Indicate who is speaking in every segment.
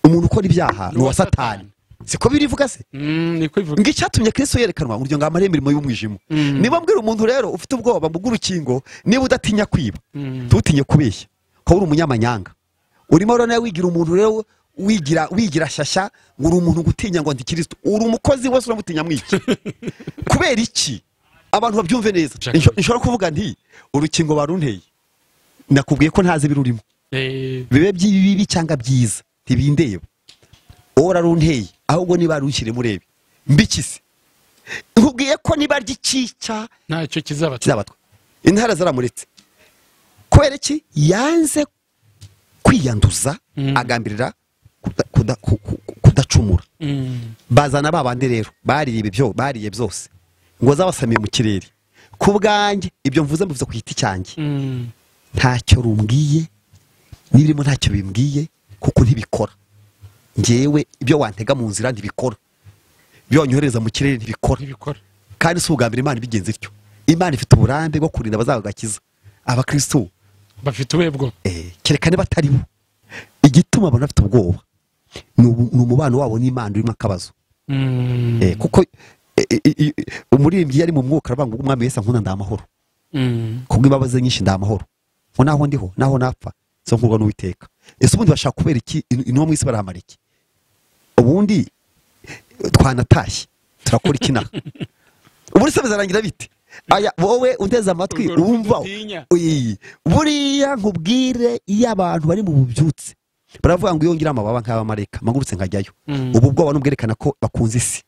Speaker 1: umuntu ukora ibyaha ni uwa satani siko birivuga se
Speaker 2: niko bivuga
Speaker 1: ngo icyatumye kristo yerekanwa uburyo ngo amare imirimo y'umwijima niba mbwira umuntu rero ufite ubwoba mu bw'urukingo niba udatinya kwiba ntutinye kubeshya ko uri umunyamanyanga urimo urabona wigira umuntu rero wigira wigira shyashya ngo uri umuntu gutinya ngo ndi kirisito uri umukozi wese uramutinya mwiki kubera iki abantu babyumve neza
Speaker 2: Jack.
Speaker 1: Insho- nshobora kuvuga nti urukingo barunteye nakubwiye ko ntazi ibirurimo
Speaker 2: Eh,
Speaker 1: bibe by'ibibi cyangwa byiza ntibindeba wowe urarunteye ahubwo niba rushyire murebe mbikise nkubwiye ko niba ry'ikica
Speaker 2: ntacyo kizaba
Speaker 1: kizabatwa intara zaramuretse kubera iki yanze kwiyanduza
Speaker 2: Mm.
Speaker 1: agambirira kuda- kuda- ku- ku- kudacumura
Speaker 2: Mm,
Speaker 1: bazana ba bandi rero bariye ibi byo bariye byose ngo zabasamiye mu kirere ku bwanjye ibyo mvuze mbivuze ku giti cyanjye
Speaker 2: mm,
Speaker 1: ntacyo rumbwiye n'ibirimo ntacyo bimbwiye kuko ntibikora ngewe ibyo wantega mu nzira ntibikora ibyo wanyohereza mu kirere ntibikora
Speaker 2: ntibikora
Speaker 1: kandi si ubwa mbere imana ibigenza ityo imana ifite uburambe bwo kurinda abazagakiza abakristo
Speaker 2: bafite uwebwo
Speaker 1: eh, kereka niba atari bo igituma abantu bafite ubwoba ni ubu- ni umubano wabo n'imana urimo akabazo
Speaker 2: Mm,
Speaker 1: Eh, kuko eh, eh, eh, umuririmbyi yari mu mwuka aravuga ngo umwami wese nkunda ndamahoro
Speaker 2: mm,
Speaker 1: kubw'imbabazi nyinshi ndamahoro ngo naho ndiho naho napfa zo nkurwa n'uwiteka ese ubundi bashaka kubera iki In- inuma mu isi barahamara iki ubundi eh, twanatashye turakora iki naha ubundi se bizarangira bite aya wowe uteze amatwi
Speaker 2: Urwo rukundo
Speaker 1: wumva
Speaker 2: utinya.
Speaker 1: Oyi, buriya nkubwire iyo abantu bari mu bubyutse baravuga ngo iyo ngira amababa nk'abamareka mpagurutse nkajyayo
Speaker 2: Mm.
Speaker 1: ubu bwoba n'ubwerekana ko bakunze isi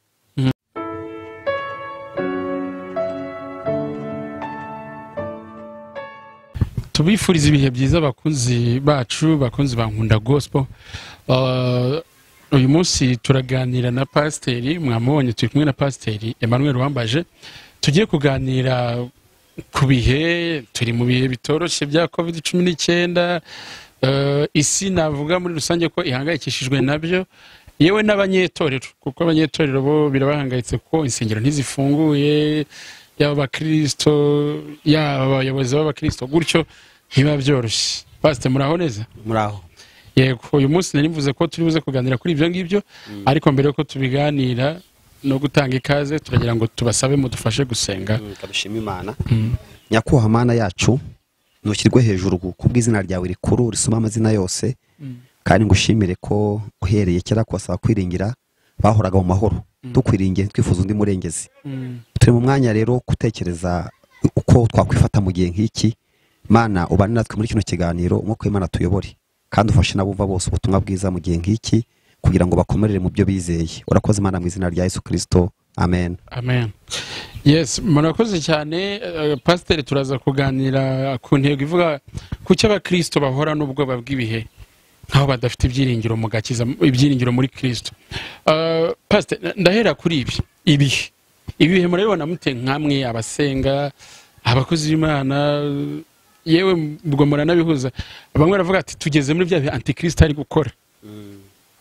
Speaker 2: tubifuriza ibihe byiza abakunzi bacu bakunzi ba nkunda gospel Ah, uyu munsi turaganira na pasiteri mwamubonye turi kumwe na pasiteri emmanuel wambaje tugiye kuganira ku bihe turi mu bihe bitoroshye bya covid cumi n'icyenda Eh, isi navuga muri rusange ko ihangayikishijwe nabyo yewe n'abanyetorero kuko abanyetorero bo birabahangayitse ko insengero ntizifunguye yaba abakirisito yaba abayobozi b'abakirisito gutyo ntibiba byoroshye pasite muraho neza
Speaker 1: muraho
Speaker 2: yego uyu munsi nari mvuze ko turi buze kuganira kuri ibyo ngibyo ariko mbere yuko tubiganira no gutanga ikaze turagira ngo tubasabe mudufashe gusenga
Speaker 1: kadushima imana nyakubahwa mana yacu ntushyirwe hejuru ku bw'izina ryawe rikuru risoma amazina yose kandi ngushimire ko uhereye kera kubasaba kwiringira bahoraga mu mahoro dukwiringiye twifuza undi murengezi
Speaker 2: Mm,
Speaker 1: turi mu mwanya rero gutekereza uko twakwifata mu gihe nk'iki mana ubane natwe muri kino kiganiro umwuka w'imana tuyobore kandi ufashe n'abumva bose ubutumwa bwiza mu gihe nk'iki kugira ngo bakomerere mu byo bizeye urakoze imana mu izina rya yesu kirisito amen
Speaker 2: amen yes murakoze cyane eh, pasiteri turaza kuganira ku ntego ivuga ku cyo abakirisito bahora n'ubwoba bw'ibihe nk'aho badafite ibyiringiro mu gakiza ibyiringiro muri kirisito Eh, pasiteri ndahera kuri ibi ibihe ibihe murabibona mute nk'amwe abasenga abakozi b'imana yewe ubwo muranabihuza bamwe baravuga ati tugeze muri bya bihe antikirisito ari gukora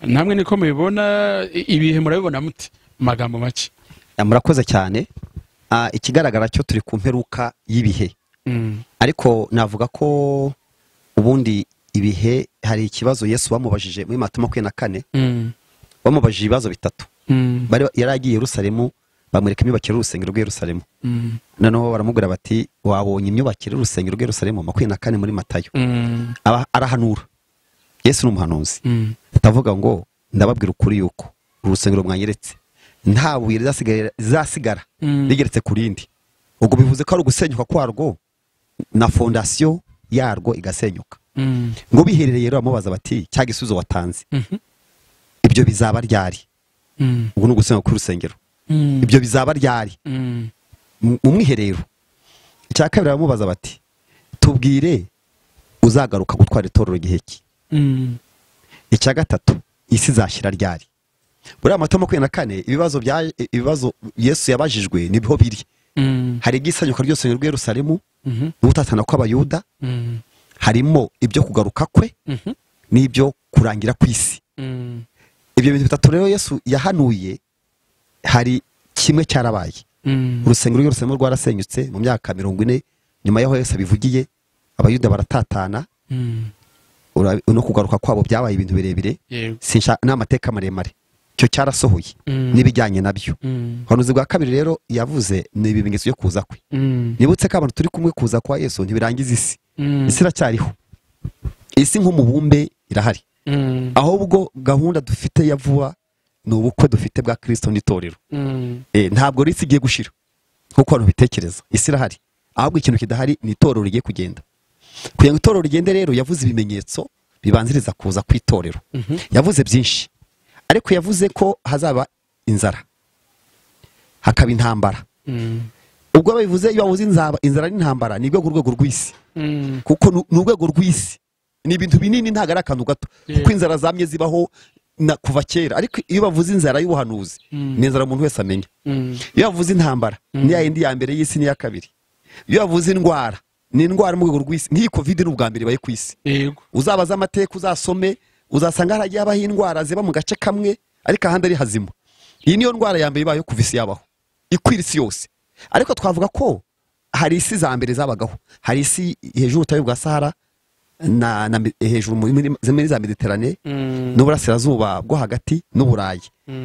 Speaker 2: namwe niko mubibona i- ibihe murabibona mute mu magambo make
Speaker 1: Ya, murakoze cyane Ah, ikigaragara cyo turi ku mperuka y'ibihe
Speaker 2: Mm.
Speaker 1: ariko navuga ko ubundi ibihe hari ikibazo yesu bamubajije muri mata makumyabiri na kane
Speaker 2: Mm.
Speaker 1: bamubajije ibibazo bitatu
Speaker 2: Mm.
Speaker 1: Bari- yari agiye i yerusalemu bamwereka imyubakire y'urusengero rw'i yerusalemu
Speaker 2: Mm.
Speaker 1: noneho baramubwira bati wabonye imyubakire y'urusengero rw'i yerusalemu makumyabiri na kane muri matayo
Speaker 2: Mm.
Speaker 1: Aba- arahanura yesu ni umuhanuzi
Speaker 2: Mm.
Speaker 1: atavuga ngo ndababwira ukuri yuko urusengero mwanyeretse nta buye rizasigara- rizasigara
Speaker 2: Mm.
Speaker 1: rigeretse ku rindi ubwo bivuze ko ari ugusenyuka kwarwo na fondasiyo yarwo igasenyuka
Speaker 2: Mm.
Speaker 1: ngo biherereye rero bamubaza bati cya gisubizo watanze
Speaker 2: Mhm.
Speaker 1: ibyo bizaba ryari
Speaker 2: Mm.
Speaker 1: ubwo ni ugusenyuka kw'urusengero
Speaker 2: Mm.
Speaker 1: ibyo bizaba ryari
Speaker 2: Mm.
Speaker 1: mu mu mwiherero icya kabiri baramubaza bati tubwire uzagaruka gutwara itorero igihe ki
Speaker 2: Mm.
Speaker 1: icya gatatu isi izashyira ryari buriya amata makumyabiri na kane ibibazo bya ibibazo yesu yabajijwe niho biri
Speaker 2: Mm.
Speaker 1: hari igisanyuka ryose rw'i Yerusalemu
Speaker 2: Mhm.
Speaker 1: n'ugutatana kw'abayuda
Speaker 2: Mm.
Speaker 1: harimo ibyo kugaruka kwe
Speaker 2: Mhm.
Speaker 1: n'ibyo kurangira kw'isi
Speaker 2: Mm.
Speaker 1: ibyo bintu bitatu rero yesu yahanuye hari kimwe cyarabaye
Speaker 2: Mm.
Speaker 1: urusengero rw'i Yerusalemu rwarasenyutse mu myaka mirongo ine nyuma y'aho yesu abivugiye abayuda baratatana
Speaker 2: Mm.
Speaker 1: ura- no kugaruka kwabo byabaye ibintu birebire
Speaker 2: yego
Speaker 1: sinsha ni amateka maremare icyo cyarasohoye
Speaker 2: Mm.
Speaker 1: n'ibijyanye nabyo
Speaker 2: Mm.
Speaker 1: ubuhanuzi bwa kabiri rero yavuze ni ibimenyetso byo kuza kwe
Speaker 2: Mm.
Speaker 1: nibutse ko abantu turi kumwe kuza kwa yesu ntibirangiza isi
Speaker 2: Mm.
Speaker 1: isi iracyariho isi nk'umubumbe irahari
Speaker 2: Mm.
Speaker 1: ahubwo gahunda dufite ya vuba ni ubukwe dufite bwa kirisito n'itorero
Speaker 2: Mm.
Speaker 1: Eh, ntabwo rero isi igiye gushira nk'uko abantu bitekereza isi irahari ahubwo ikintu kidahari ni itorero rigiye kugenda kugira ngo itorero rigende rero yavuze ibimenyetso bibanziriza kuza kw'itorero
Speaker 2: Mhm.
Speaker 1: yavuze byinshi ariko yavuze ko hazaba inzara hakaba intambara
Speaker 2: Mm.
Speaker 1: ubwo babivuze iyo bavuze inzara inzara n'intambara ni rwo ku rwego rw'isi
Speaker 2: Mm.
Speaker 1: kuko ni- ni urwego rw'isi ni ibintu binini ntabwo ari akantu gato
Speaker 2: Yeah.
Speaker 1: kuko inzara zamye zibaho na kuva kera ariko iyo bavuze inzara y'ubuhanuzi
Speaker 2: Mm.
Speaker 1: ni inzara umuntu wese amenya
Speaker 2: Mm.
Speaker 1: iyo bavuze intambara ni ya yindi ya mbere y'isi n'iya kabiri iyo bavuze indwara ni indwara mu rwego rw'isi nk'iyi kovide ni ubwa mbere ibaye ku isi
Speaker 2: yego
Speaker 1: uzabaza amateka uzasome uzasanga haragiye habaho indwara ziba mu gace kamwe ariko ahandi ari hazima iyi niyo ndwara ya mbere ibayeho kuva isi yabaho ikwira isi yose ariko twavuga ko hari isi za mbere zabagaho hari isi hejuru y'ubutayu bwa sahara na, na, Me- hejuru muri- muri muri za mediterane
Speaker 2: Mm.
Speaker 1: n'uburasirazuba bwo hagati n'uburayi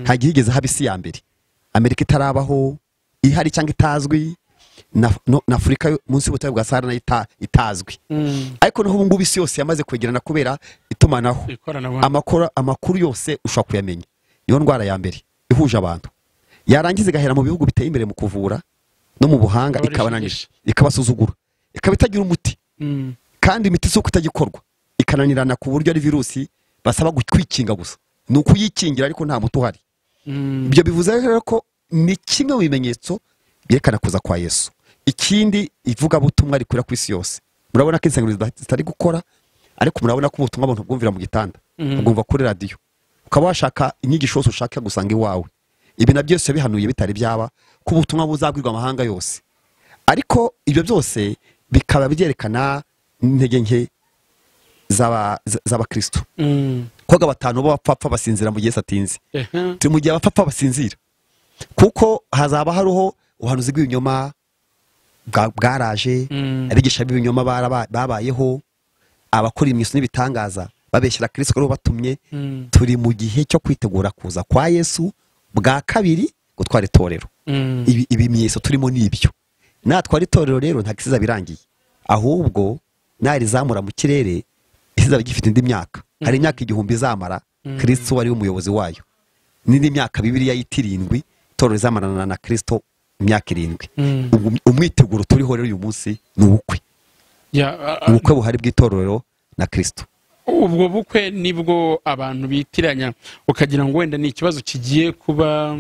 Speaker 1: hagiye higeze haba isi ya mbere amerika itarabaho ihari cyangwa itazwi na, no, na afurika yo- munsi y'ubutayu bwa sahara nayo ita- itazwi
Speaker 2: Mm.
Speaker 1: ariko noneho ubungubu isi yose yamaze kwegerana kubera itumanaho
Speaker 2: ikoranabuhanga
Speaker 1: amakuru, amakuru yose ushobora kuyamenya niyo ndwara ya mbere ihuje abantu yarangiza igahera mu bihugu biteye imbere mu kuvura no mu buhanga
Speaker 2: Abarisha
Speaker 1: ikabananira ikabasuzugura ikaba itagira umuti
Speaker 2: Mm.
Speaker 1: kandi imiti si uko itagikorwa ikananirana ku buryo ari virusi basaba gu- kwikinga gusa ni ukuyikingira ariko nta muti uhari
Speaker 2: Mm.
Speaker 1: ibyo bivuze rero ko ni kimwe mu bimenyetso byerekana kuza kwa yesu ikindi ivugabutumwa rikwira ku isi yose murabona ko insengero zida- zitari gukora ariko murabona ko ubutumwa abantu bwumvira mu gitanda
Speaker 2: Mhm.
Speaker 1: bwumva kuri radiyo ukaba washaka inyigisho yose ushaka gusanga iwawe ibi na byose bihanuye bitari byaba ko ubutumwa buzabwirwa amahanga yose ariko ibyo byose bikaba byerekana intege nke z'aba- z- z'abakristo
Speaker 2: Mm.
Speaker 1: koga batanu b'abapfapfa basinzira mu gihe Yesu atinze
Speaker 2: Ehe.
Speaker 1: turi mu gihe abapfapfa basinzira kuko hazaba hariho ubuhanuzi bw'ibinyoma bwa- bwaraje
Speaker 2: Mm.
Speaker 1: abigisha b'ibinyoma baraba- babayeho abakora imiso n'ibitangaza babeshyera kirisito ko aribo batumye
Speaker 2: Mm.
Speaker 1: turi mu gihe cyo kwitegura kuza kwa yesu bwa kabiri gutwara itorero
Speaker 2: Mm.
Speaker 1: Ibi- ibimenyetso turimo ni ibyo natwara itorero rero nta gisiza birangiye ahubwo narizamura mu kirere isiza gifite indi myaka hari imyaka igihumbi izamara kirisito wari umuyobozi wayo n'indi myaka bibiriya y'itirindwi itorero rizamarana na kirisito imyaka irindwi
Speaker 2: Mm.
Speaker 1: Ubu- umwiteguro turiho rero uyu munsi ni ubukwe
Speaker 2: Ya, a- a-
Speaker 1: ubukwe buhari bw'itorero na kirisito
Speaker 2: ubwo bukwe nibwo abantu bitiranya ukagira ngo wenda ni ikibazo kigiye kuba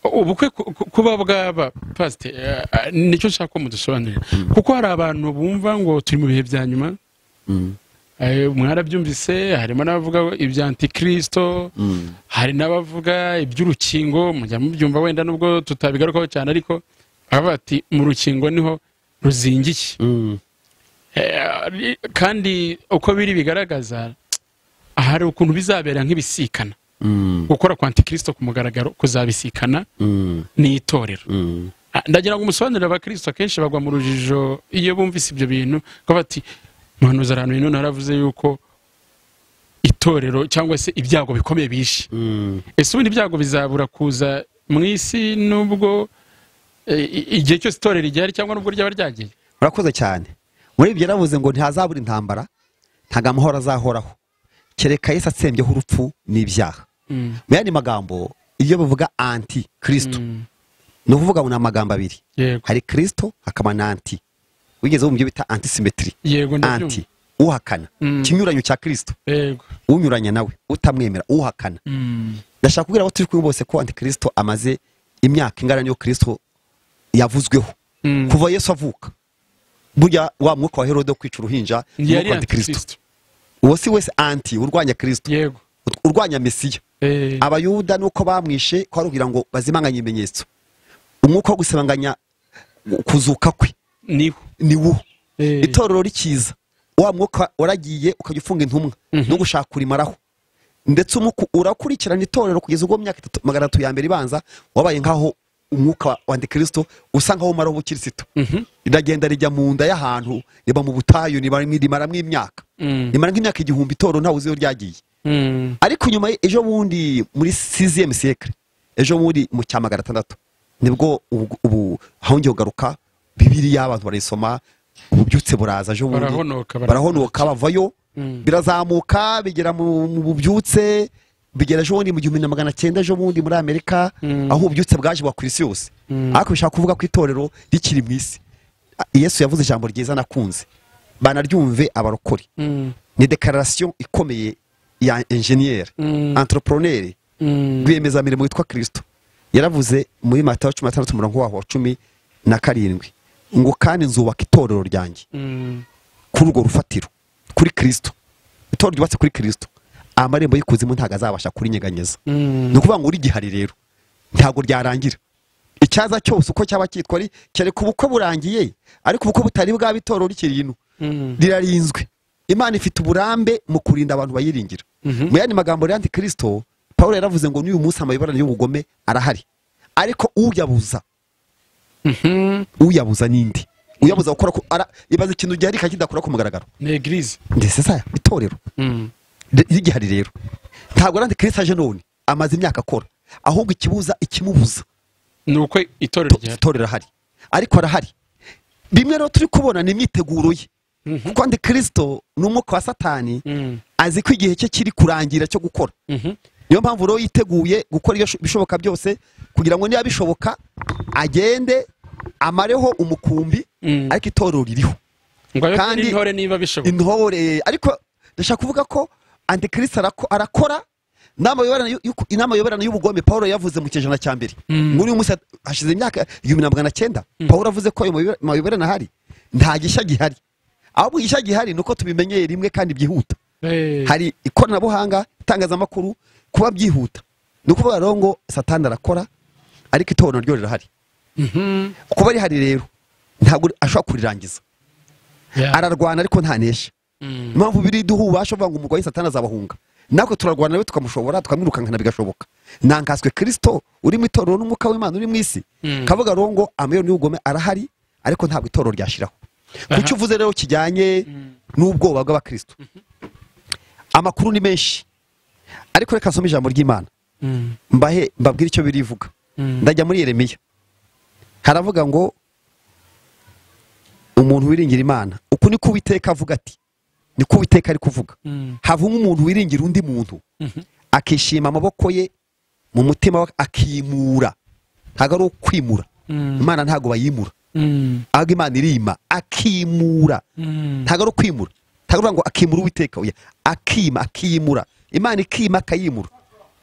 Speaker 2: ubukwe ku- ku- kuba bwaba pasite nicyo nshaka ko mudusobanurira kuko hari abantu bumva ngo turi mu bihe bya nyuma Eh, mwarabyumvise harimo n'abavuga ibya antikirisito hari n'abavuga iby'urukingo mujya mubyumva wenda nubwo tutabigarukaho cyane ariko baba bati mu rukingo niho ruzingiye Eh, kandi uko biri bigaragaza hari ukuntu bizabera nk'ibisikana gukora kwa antikirisito ku mugaragaro kuzabisikana n'itorero Ah, ndagira ngo umusobanurire abakirisito akenshi bagwa mu rujijo iyo bumvise ibyo bintu ko bati muhanuzi ahantu hino naravuze yuko itorero cyangwa se ibyago bikomeye bishe ese ubundi ibyago bizabura kuza mu isi nubwo eh, i- igihe cyose itorero rigihari cyangwa nubwo ryaba ryagiye
Speaker 1: murakoze cyane muri ibyo yaravuze ngo ntihazabura intambara ntabwo amahoro azahoraho kereka yesu atsembyeho urupfu n'ibyaha
Speaker 2: Mm,
Speaker 1: mu yandi magambo iyo bavuga anti kirisito
Speaker 2: mm,
Speaker 1: ni ukuvuga ngo ni amagambo abiri
Speaker 2: yego
Speaker 1: hari kirisito hakaba na anti wigeze wumva ibyo bita antisimetiri
Speaker 2: yego ndabyumva
Speaker 1: anti uhakana
Speaker 2: Mm.
Speaker 1: ikinyuranyo cya kirisito
Speaker 2: yego
Speaker 1: unyuranya nawe utamwemera uhakana
Speaker 2: Mm,
Speaker 1: ndashaka kubwira abo turi kumwe bose ko antikirisito amaze imyaka ingana n'iyo kirisito yavuzweho
Speaker 2: mm.
Speaker 1: kuva yesu avuka burya wa mwuka wa herode wo kwica uruhinja ni
Speaker 2: yari
Speaker 1: umwuka wa antikirisito
Speaker 2: antikristo
Speaker 1: uwo si wese anti urwanya kirisito
Speaker 2: yego
Speaker 1: ut- urwanya mesiya
Speaker 2: Eh,
Speaker 1: abayuda nuko bamwishe ko ari ukugira ngo bazimanganye ibimenyetso umwuka wo gusibanganya kuzuka kwe
Speaker 2: niho
Speaker 1: ni wo
Speaker 2: Eh,
Speaker 1: itorero rikiza wa mwuka waragiye ukajya ufunga intumwa no gushaka urimaraho ndetse umwuka urakurikirana itorero kugeza ubwo mu myaka itatu magana atatu ya mbere ibanza wabaye nk'aho umwuka wa antikristo usa nkaho umara ubukirisitu riragenda rijya mu nda y'ahantu riba mu butayu rimaramo imyaka rimara nk'imyaka igihumbi itoro ntawe uzi iyo ryagiye ariko nyuma ejo bundi muri siziyemu sekire ejo bundi mu cya magana atandatu nibwo ubu- ubu hongeye kugaruka bibiriya abantu barayisoma ububyutse buraza ejo bundi
Speaker 2: Barahonoka, barahonoka.
Speaker 1: barahonoka bavayo birazamuka bigera mu mu bubyutse bigera ejo bundi mu gihumbi na magana cyenda ejo bundi muri amerika aho ububyutse bwaje buba ku isi yose ariko bishaka kuvuga ko itorero rikiri mu isi yesu yavuze ijambo ryiza nakunze banaryumve abarokore ni dekararasiyo ikomeye ya enjeniyeri antoroporoneri rwiyemezamirimo witwa kirisito yaravuze muri matayo cumi na tandatu umurongo waho wa cumi na karindwi ngo kandi nzubaka itorero ryanjye kuri urwo rufatiro kuri kirisito itorero ryubatse kuri kirisito amarembo y'ikuzimu ntabwo azabasha kurinyeganyeza ni ukuvuga ngo urigihari rero ntabwo ryarangira icyaza cyose uko cyaba cyitwa ari kereka ubukwe burangiye ariko ubukwe butari bwaba itorero rikiri ino rirarinzwe imana ifite uburambe mu kurinda abantu bayiringira mu yandi magambo rero antikristo paul yaravuze ngo n'uyu munsi amabibarane y'ubugome arahari ariko uyabuza uyabuza n'indi uyabuza gukora ku- ara- ibaza ikintu giharika kidakora ku mugaragaro
Speaker 2: ni egirize
Speaker 1: ndetse saya itorero ri- rigihari rero ntabwo randi kirisi aje none amaze imyaka akora ahubwo ikibuza ikimubuza
Speaker 2: ni uko itorero
Speaker 1: to-
Speaker 2: rya
Speaker 1: itorero ahari ariko arahari bimwe rero turi kubona ni imyiteguro ye kuko andi kirisito ni umwuka wa satani
Speaker 2: Mm.
Speaker 1: azi ko igihe cye kiri kurangira cyo gukora
Speaker 2: Mhm.
Speaker 1: niyo mpamvu rero yiteguye gukora iyo sho- ibishoboka byose kugira ngo niba bishoboka agende amareho umukumbi
Speaker 2: Mm.
Speaker 1: ariko itorero ririho
Speaker 2: ngo
Speaker 1: Kandi-
Speaker 2: abe kandi intore niba bishoboka
Speaker 1: intore ariko ndashaka kuvuga ko antikristo arako- arakora inama yoberana y'u- y'uku- inama yoberana y'ubugome paul yavuze mu kinyejana cya mbere muri uyu munsi hat- hashize imyaka igihumbi na magana cyenda paul avuze ko ayo mayobe- mayoberana ahari nta gishya gihari ahubwo igishya gihari ni uko tubimenyeye rimwe kandi byihuta
Speaker 2: Eh,
Speaker 1: hari ikoranabuhanga itangazamakuru kuba byihuta ni ukuvuga rero ngo satani arakora ariko itorero ryo rirahari
Speaker 2: mhm.
Speaker 1: kuba rihari rero ntabwo ashobora kurirangiza
Speaker 2: Yeah.
Speaker 1: ararwana ariko ntanesha
Speaker 2: Mm.
Speaker 1: impamvu biri duha ububasha vuga ngo umurwayi satani azabahunga natwe turarwana nawe tukamushobora tukamwirukankana bigashoboka ntankaswe kirisito uri mu itorero n'umwuka w'imana uri mu isi
Speaker 2: Mm.
Speaker 1: kavuga rero ngo amayoni y'ubugome arahari ariko ntabwo itorero ryashiraho
Speaker 2: Aha.
Speaker 1: kucyo uvuze rero kijyanye n'ubwoba bw'abakristo amakuru ni menshi ariko reka nsome ijambo ry'imana
Speaker 2: Mm.
Speaker 1: mbahe mbabwire icyo birivuga
Speaker 2: Mm.
Speaker 1: ndajya muri yeremiya haravuga ngo umuntu wiringira imana uku ni ko uwiteka avuga ati ni ko uwiteka ari kuvuga
Speaker 2: Mm.
Speaker 1: havamo umuntu wiringira undi muntu akishima amaboko ye mu mutima we akimura ntabwo ari ukwimura
Speaker 2: Mm.
Speaker 1: imana ntabwo bayimura
Speaker 2: Mm.
Speaker 1: ahubwo imana irima akimura
Speaker 2: Mm.
Speaker 1: ntabwo ari ukwimura ntabwo ari ngo akimura uwiteka oya akima akimura imana ikima akayimura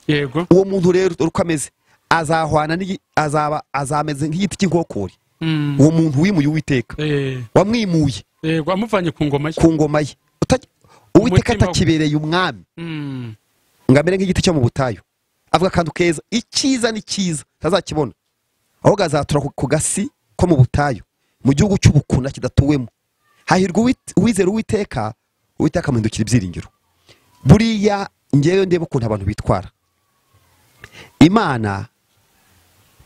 Speaker 2: yego
Speaker 1: uwo muntu rero dore uko ameze azahwana n'igi- azaba azameze nk'igiti cy'inkokori
Speaker 2: Mm.
Speaker 1: uwo muntu wimuye uwiteka
Speaker 2: Eh,
Speaker 1: wamwimuye
Speaker 2: yego amuvanye ku ngoma ye
Speaker 1: ku ngoma ye Uta- uwiteka
Speaker 2: Umutima we.
Speaker 1: atakibereye umwami
Speaker 2: Mm.
Speaker 1: ngo amere nk'igiti cyo mu butayu avuga akantu keza icyiza ni cyiza atazakibona ahubwo azatura ku- ku gasi ko mu butayu mu gihugu cy'ubukuna kidatuwemo hahirwa uwit- uwizera uwiteka uwiteka amuhindukira ibyiringiro buriya ngewe ndebe ukuntu abantu bitwara imana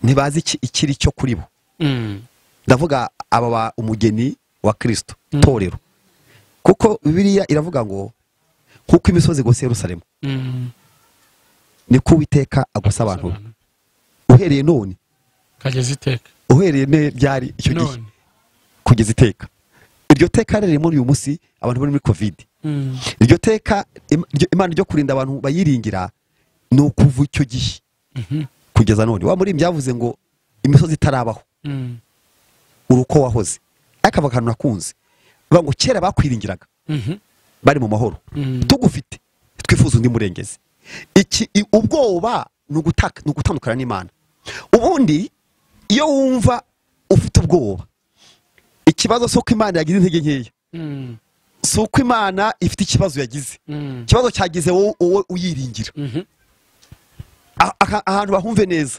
Speaker 1: ntibazi iki- ikiri cyo kuri bo
Speaker 2: Mm.
Speaker 1: ndavuga aba ba umugeni wa kirisito torero kuko bibiliya iravuga ngo kuko imisozi gusa Yerusalemu
Speaker 2: Mm.
Speaker 1: niko uwiteka agusa abantu be. uhereye none
Speaker 2: kageze iteka
Speaker 1: uhereye ne byari icyo gihe
Speaker 2: none
Speaker 1: kugeza iteka iryo teka rero muri uyu munsi abantu bari muri kovide
Speaker 2: Mm.
Speaker 1: iryo teka im- ryo- imana ryo kurinda abantu bayiringira ni ukuva icyo gihe kugeza none wa muri byavuze ngo imisozi itarabaho
Speaker 2: Mm.
Speaker 1: uri uko wahoze ariko ava akantu nakunze bavuga ngo kera bakwiringiraga
Speaker 2: Mhm.
Speaker 1: bari mu mahoro
Speaker 2: Mm.
Speaker 1: tugufite twifuza undi murengezi iki i- ubwoba ni ugutaka- ni ugutandukana n'imana ubundi iyo wumva ufite ubwoba ikibazo si uko imana yagize intege nkeya
Speaker 2: Mm.
Speaker 1: si uko imana ifite ikibazo yagize
Speaker 2: Mm.
Speaker 1: ikibazo cyagize wowe wowe uyiringira
Speaker 2: Mhm.
Speaker 1: Ah- aha- ahantu bahumve neza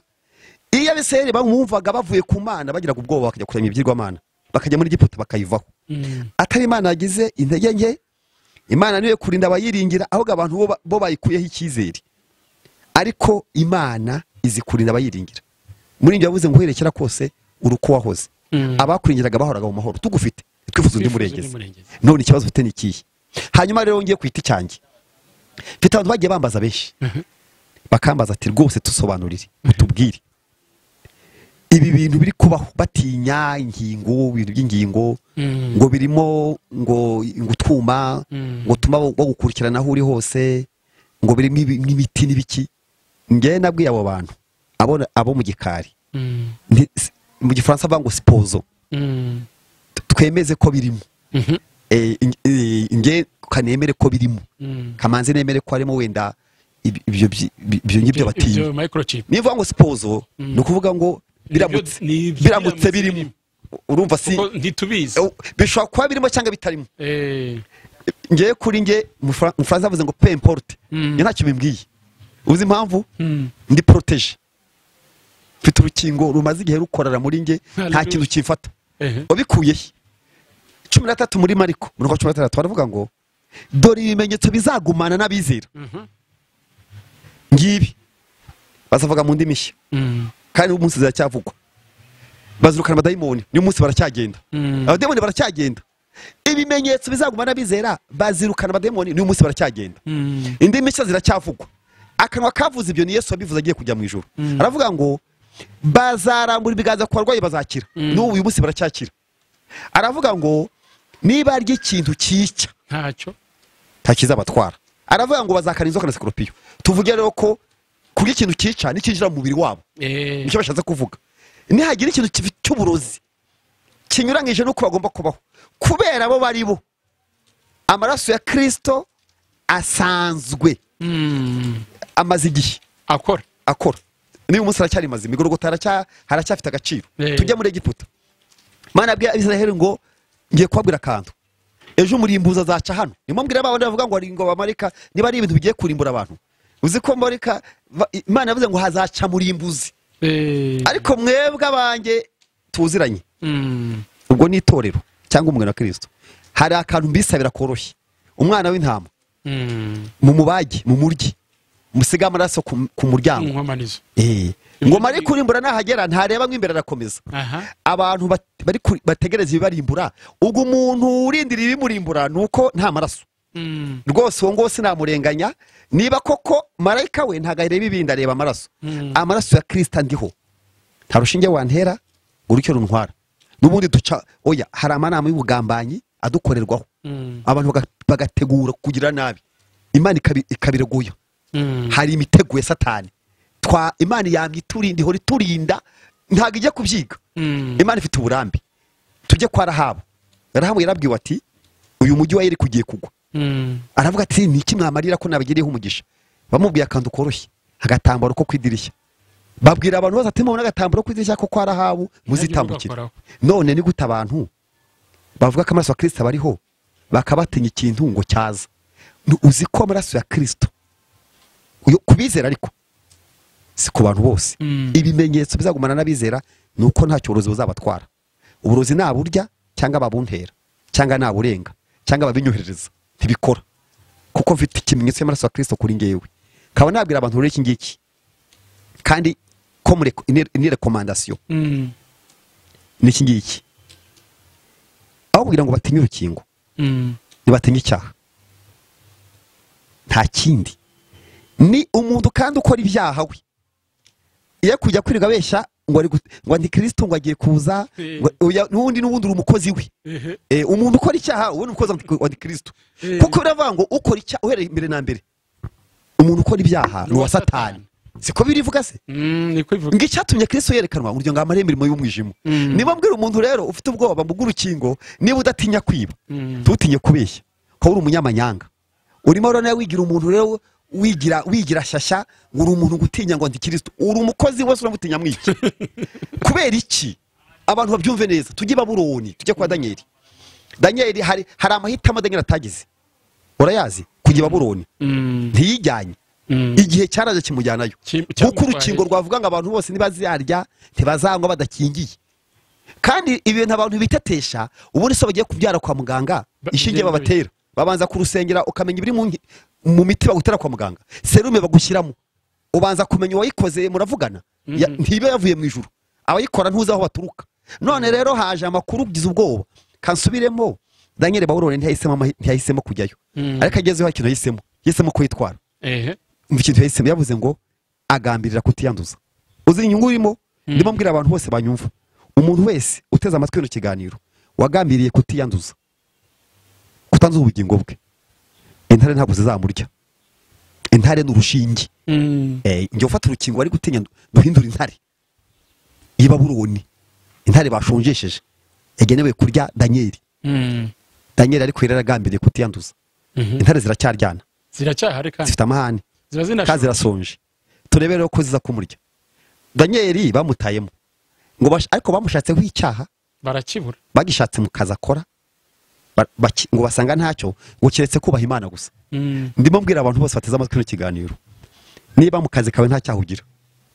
Speaker 1: iyo abisirayeli bamwumvaga bavuye ku mana bagiraga ubwoba bakajya kurema ibigirwamana bakajya muri egiputa bakayivaho
Speaker 2: Mm.
Speaker 1: atari imana yagize intege nke imana niyo kurinda abayiringira ahubwo abantu bo ba- bo bayikuyeho icyizere ariko imana izi kurinda abayiringira muri ibyo yavuze ngo uherekera kose uri uko wahoze
Speaker 2: Mm.
Speaker 1: abakurengeraga bahoraga mu mahoro tugufite twifuza undi
Speaker 2: Twifuza undi
Speaker 1: murengezi
Speaker 2: murengezi.
Speaker 1: none ikibazo ufite ni ikihe hanyuma rero ngiye kwita icyanjye mfite abantu bagiye bambaza benshi bakambaza ati rwose tusobanurire utubwire ibi bintu biri kubaho batinya ingingo ibintu by'ingingo
Speaker 2: Mm.
Speaker 1: ngo birimo ngo ngo utwuma
Speaker 2: Mm.
Speaker 1: ngo tuma bagukurikirana aho uri hose ngo birimo ibi- n'ibiti n'ibiki ngewe nabwiye abo bantu abo- abo mu gikari
Speaker 2: Mm.
Speaker 1: nti- si- mu gifaransa bavuga ngo sipozo
Speaker 2: Mm.
Speaker 1: t- twemeze ko birimo
Speaker 2: Mhm.
Speaker 1: Eh, in- eh, nge kanemere ko birimo
Speaker 2: Mm.
Speaker 1: kamanzi nemere ko harimo wenda ibi- ibyo byi- bi- ibyo ngibyo batinya
Speaker 2: Ibyo microchip.
Speaker 1: niyo uvuga ngo sipozo ni ukuvuga ngo biramutse
Speaker 2: ni
Speaker 1: biramutse
Speaker 2: ibyo biramutse
Speaker 1: birimo
Speaker 2: birimo.
Speaker 1: urumva si
Speaker 2: Kuko ntitubizi.
Speaker 1: eh, bishobora kuba birimo cyangwa bitarimo
Speaker 2: Eh.
Speaker 1: ngewe kuri nge mu Fra- mu Faransa bavuze ngo pe importe
Speaker 2: Mm.
Speaker 1: njye ntacyo bimbwiye uzi impamvu
Speaker 2: Mm.
Speaker 1: ndi poroteje mfite urukingo rumaze igihe rukorera muri nge nta
Speaker 2: Hallelujah.
Speaker 1: kintu kimfata
Speaker 2: Eh.
Speaker 1: wabikuye he cumi na tatu muri mariko mirongo cumi na tandatu baravuga ngo dore ibimenyetso bizagumana n'abizera
Speaker 2: Mhm.
Speaker 1: ngibi bazavuga mu ndimi nshya
Speaker 2: Mm.
Speaker 1: kandi umunsi ziracyavugwa bazirukana abadayimoni n'uyu munsi baracyagenda
Speaker 2: Mm.
Speaker 1: abadayimoni baracyagenda ibimenyetso bizagumana n'abizera bazirukana abadayimoni n'uyu munsi baracyagenda
Speaker 2: Mm.
Speaker 1: indimi nshya ziracyavugwa akanwa kavuze ibyo ni yesu wabivuze agiye kujya mu ijoro aravuga ngo bazarambura ibiganza ku barwayi bazakira n'ubu uyu munsi baracyakira aravuga ngo niba arya ikintu cyica
Speaker 2: Ntacyo.
Speaker 1: nta kizabatwara aravuga ngo bazakana inzoka na sikorupiyo tuvuge rero ko kurya ikintu cyica nicyinjira mu mubiri wabo
Speaker 2: Eh.
Speaker 1: nicyo bashatse kuvuga nihagira ikintu kibi- cy'uburozi kinyuranyije n'uko bagomba kubaho kubera abo bari bo amaraso ya kirisito asanzwe
Speaker 2: Mm.
Speaker 1: amaze igihe
Speaker 2: Akora.
Speaker 1: akora n'uyu munsi haracyari mazima igorogota haracya- haracyafite agaciro
Speaker 2: Eh.
Speaker 1: tujya muri egiputa mana abwira abisiraheli ngo ngiye kubabwira akantu ejo umurimbuzi azaca hano nimwo mbwira babandi bavuga ngo ngo bamarika niba ari ibintu bigiye kurimbura abantu uzi ko marika va- imana yavuze ngo hazaca murimbuzi
Speaker 2: Eh.
Speaker 1: ariko mwebwe abanjye tuziranye
Speaker 2: Mm.
Speaker 1: ubwo ni itorero cyangwa umwana wa kirisito hari akantu mbisabira koroshye umwana w'intama
Speaker 2: Mm.
Speaker 1: mumubage mumurye musige amaraso ku ku muryango
Speaker 2: Inkomanizo.
Speaker 1: Eh, ngo mari kurimbura nahagera ntareba mo imbere arakomeza
Speaker 2: Aha.
Speaker 1: abantu bat- bari kuri- bategereza ibibarimbura ubwo umuntu urindiriye ibimurimbura ni uko nta maraso
Speaker 2: Mm.
Speaker 1: rwose uwo nguwo sinamurenganya niba koko marayika we ntabwo areba ibindi areba amaraso
Speaker 2: Mm.
Speaker 1: amaraso ya kirisita ndiho nta rushinge wantera ngo urutyo runtwara n'ubundi duca oya hari amanama y'ubugambanyi adukorerwaho
Speaker 2: Mm.
Speaker 1: abantu baga- bagategura kugira nabi imana ikabi- ikabireguya
Speaker 2: Mm.
Speaker 1: hari imitego ya satani twa imana yamye iturinda ihora iturinda ntabwo ijya kubyiga
Speaker 2: Mm.
Speaker 1: imana ifite uburambe tujye kwa rahabu rahabu yarabwiwe ati uyu mujyi wa yeriko ugiye kugwa
Speaker 2: Mm.
Speaker 1: aravuga ati ni iki mwamarira ko nabagiriyeho umugisha bamubwiye akantu koroshye agatambaro ko ku idirishya babwira abantu bose ati mubona agatambaro ku idirishya ko kwa rahabu muzitambukire
Speaker 2: mugakoraho.
Speaker 1: none ni gute abantu bavuga ko amaraso ya kirisita bariho bakabatinya ikintu ngo cyaza Ni uzi ko amaraso ya kirisito uyo- ku bizera ariko si ku bantu bose
Speaker 2: Mm.
Speaker 1: ibimenyetso bizagumana n'abizera ni uko nta cyorezo buzabatwara uburozi naburya cyangwa babuntera cyangwa naburenga cyangwa babinyoherereza ntibikora kuko mfite ikimenyetso cy'amaraso ya kirisito kuri ngewe nkaba nabwira abantu rero iki ngiki kandi ko muri ni rekomandasiyo
Speaker 2: Mm.
Speaker 1: ni iki ngiki aho kugira ngo batinye urukingo
Speaker 2: Mm.
Speaker 1: ntibatinye icyaha nta kindi ni umuntu kandi ukora ibyaha we iyo kujya kwirirwa abeshya ngo ari gu- ngo ni kirisito ngo agiye kuza
Speaker 2: Eh.
Speaker 1: ngo- oya, n'ubundi n'ubundi uri umukozi we
Speaker 2: Ehe.
Speaker 1: Eh, umuntu ukora icyaha ubundi umukozi wa kirisito
Speaker 2: Eh.
Speaker 1: kuko biravuga ngo ukora icyaha uhereye imbere na mbere umuntu ukora ibyaha ni uwa satani siko birivuga se
Speaker 2: Mm. Ni kwivuga.
Speaker 1: ngo icyatumye kristo yerekanwa ngo ngo amare imirimo y'umwijima
Speaker 2: Mm.
Speaker 1: niba mbwira umuntu rero ufite ubwoba ngo ugure urukingo niba udatinya kwiba
Speaker 2: Mm.
Speaker 1: ntutinye kubeshya ko uri umunyamanyanga urimo rero nawe wigira umuntu rero wigira wigira shyashya ngo uri umuntu ngo utinya ngo ndi kristo uri umukozi wese uramutinya mwiki kubera iki abantu babyumve neza tujye i baburoni tujye kwa danyeli danyeli hari hari amahitamo danyeli atagize urayazi kujya i baburoni
Speaker 2: Mm.
Speaker 1: ntiyijyanye
Speaker 2: Mm.
Speaker 1: igihe cyaraje kimujyanayo
Speaker 2: Kim-
Speaker 1: kuko
Speaker 2: cyamutwaye.
Speaker 1: urukingo rwavuga ngo abantu bose ntibazarya ntibazanywa badakingiye kandi ibintu abantu bitetesha ubundi se bagiye kubyara kwa muganga
Speaker 2: Ba-
Speaker 1: ishingiye
Speaker 2: bigenda
Speaker 1: babatera babanza kurusengera ukamenya ibiri mu nki- mu miti bagutera kwa muganga serume bagushyiramo ubanza kumenya uwayikoze muravugana ya- ntiba yavuye mu ijuru abayikora ntuzi aho baturuka none rero haje amakuru ugize ubwoba kansubiremo daniel bawurone ntiyahisemo amahi- ntiyahisemo kujyayo
Speaker 2: Mm.
Speaker 1: ariko agezeho ikintu yahisemo yahisemo kwitwara
Speaker 2: ehe
Speaker 1: umva ikintu yahisemo yavuze ngo agambirira kutiyanduza uzi inyungu urimo ndimo mbwira abantu bose banyumva umuntu wese uteze amatwi bino kiganiro wagambiriye kutiyanduza kutanduza ubugingo bwe intare ntabwo zizamurya intare ni urushinge
Speaker 2: Mm.
Speaker 1: Eh, njya ufata urukingo wari gutinya ndu- nduhindura intare y'i babuloni intare bashonjesheje yagenewe kurya danyeri
Speaker 2: Mm.
Speaker 1: danyeri ariko yari yaragambiriye kutiyanduza
Speaker 2: Mhm.
Speaker 1: intare ziracyaryana
Speaker 2: ziracyahari kandi
Speaker 1: zifite amahane
Speaker 2: ziba
Speaker 1: kandi
Speaker 2: zinashobora
Speaker 1: zirasonje turebe rero ko ziza kumurya danyeri bamutayemo ngo bash- ariko bamushatseho icyaha
Speaker 2: barakibura
Speaker 1: bagishatse mu kazi akora ba- baki- ngo basanga ntacyo ngo keretse kubaha imana gusa
Speaker 2: Mm.
Speaker 1: ndimo mbwira abantu bose bateze amatwi kino kiganiro niba mu kazi kawe nta cyaha ugira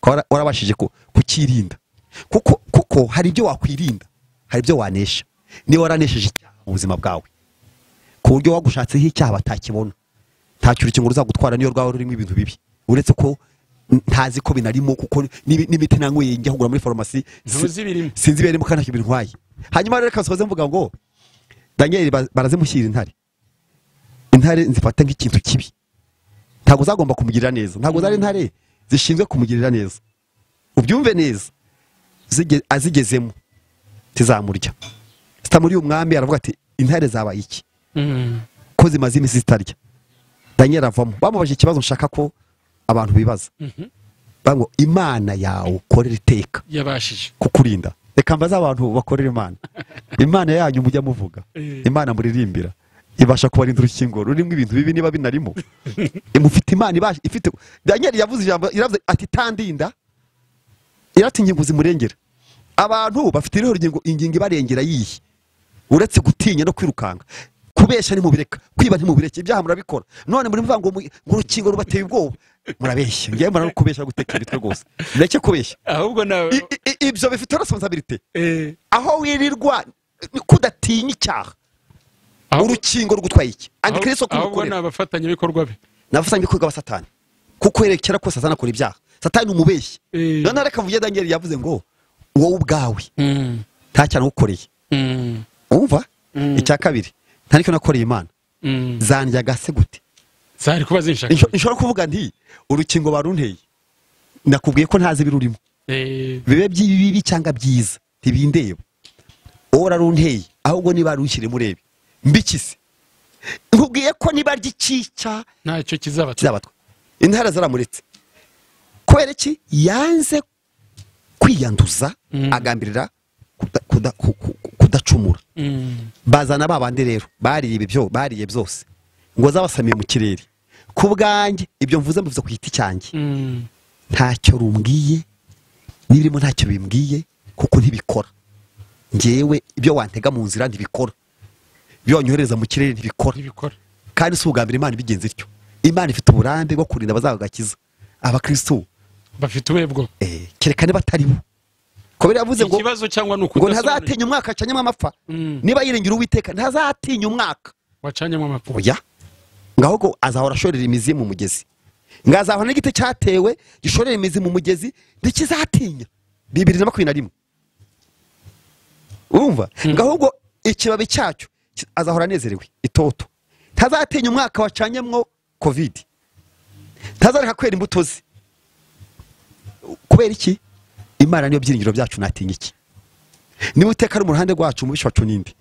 Speaker 1: ukaba wara- warabashije ku- kukirinda kuko kuko hari ibyo wakwirinda hari ibyo wanesha niba waranesheje icyaha mu buzima bwawe ku buryo wagushatseho icyaha batakibona nta cyo urukingo ruzagutwara niyo rwaba rurimo ibintu bibi uretse ko n- ntazi ko binarimo kuko n'ibi- n'imiti nanyweye njya kugura muri farumasi
Speaker 2: ntuzi ibirimo
Speaker 1: sinzi ibirimo kandi ntacyo bintwaye hanyuma rero reka nsoze mvuga ngo daniel ba- barazimushyira intare intare nzifata nk'ikintu kibi ntabwo zagomba kumugirira neza ntabwo zari intare zishinzwe kumugirira neza ubyumve neza Zige- azigezemo tizamurya zitamuriye umwami aravuga ati intare zabaye iki
Speaker 2: Mm.
Speaker 1: ko zimaze iminsi zitarya daniel avamo bamubajije ikibazo nshaka ko abantu bibaza
Speaker 2: Mhm.
Speaker 1: bavuga ngo imana yawe ukorera iteka
Speaker 2: yabashije
Speaker 1: kukurinda reka mbaze abantu bakorera imana imana yanyu mujya muvuga
Speaker 2: Eh.
Speaker 1: imana muririmbira ibasha kubarinda urukingo rurimo ibintu bibi niba binarimo mufite imana ibasha ifite daniel yavuze ijambo yaravuze ati tandinda irati ingingo zimurengera abantu bafite iriho rugingo ingingo ibarengera yihe uretse gutinya no kwirukanka kubeshya ntimubireka kwiba ntimubireke ibyaha murabikora none muri mvuga ngo mu- ngo urukingo rubateye ubwoba murabeshya ngewe mbona no kubeshya guteka imitwe rwose mureke kubeshya
Speaker 2: ahubwo nawe
Speaker 1: I- i- i- ibyo bifite responsabilite
Speaker 2: Eh,
Speaker 1: aho wirirwa ni ko udatinya icyaha
Speaker 2: ahubwo-
Speaker 1: urukingo rugutwaye iki antikristo
Speaker 2: ahubwo- ahubwo ni
Speaker 1: kumukorera
Speaker 2: abafatanyabikorwa be
Speaker 1: navuze ngo ibikorwa wa satani kuko yerekera ko satani akora ibyaha satani ni umubeshyi
Speaker 2: Eh.
Speaker 1: noneho reka mvuge daniel yavuze ngo wowe ubwawe
Speaker 2: Mm.
Speaker 1: nta cyaha nagukoreye
Speaker 2: Mm.
Speaker 1: wumva
Speaker 2: Mm.
Speaker 1: icya kabiri nta nicyo nakoreye imana
Speaker 2: Mm.
Speaker 1: zandyaga se gute
Speaker 2: zari kuba zinshaka
Speaker 1: Insho- nshobora kuvuga nti urukingo barunteye nakubwiye ko ntazi ibirurimo
Speaker 2: Eh,
Speaker 1: bibe by'ibibi cyangwa byiza ntibindeba uwo rarunteye ahubwo niba rushyire murebe mbikise nkubwiye ko niba ry'icyica
Speaker 2: ntacyo kizaba
Speaker 1: kizabatwa intara zaramuretse kubera iki yanze kwiyanduza
Speaker 2: Mm.
Speaker 1: agambirira kuda- kuda- ku- ku- kudacumura
Speaker 2: Mm.
Speaker 1: bazana ba bandi rero bariye ibyo bariye byose ngo zabasamiye mu kirere ku bwanjye ibyo mvuze mbivuze ku giti cyanjye
Speaker 2: Mm.
Speaker 1: ntacyo rumbwiye n'ibirimo ntacyo bimbwiye kuko ntibikora ngewe ibyo wantega mu nzira ntibikora ibyo wanyohereza mu kirere ntibikora
Speaker 2: ntibikora
Speaker 1: kandi si ubwa mbere imana ibigenza ityo imana ifite uburambe bwo kurinda abazabagakiza abakristo
Speaker 2: bafite uwebwo
Speaker 1: eh, kereka niba atari bo kubera yavuze ngo
Speaker 2: ikibazo cyangwa ni
Speaker 1: ngo
Speaker 2: ukudasobanurira
Speaker 1: ntazatinya umwaka acanyemo amapfa
Speaker 2: Mm.
Speaker 1: niba yiringira uwiteka ntazatinya umwaka
Speaker 2: wacanyemo amapfa
Speaker 1: oya ngaho ngo azahora ashorera imizi ye mu mugezi ngazahora n'igiti cyatewe gishorera imizi mu mugezi ntikizatinya bibiri na makumyabiri na rimwe urumva ngaho ngo ikibabi cyacyo ki- azahora anezerewe itoto ntazatinya umwaka wacanyemwo kovidi ntazareka kwera imbuto ze kubera iki imana niyo byiringiro byacu natinya iki niba uteka ari mu ruhande rwacu umubisha wacu n'indi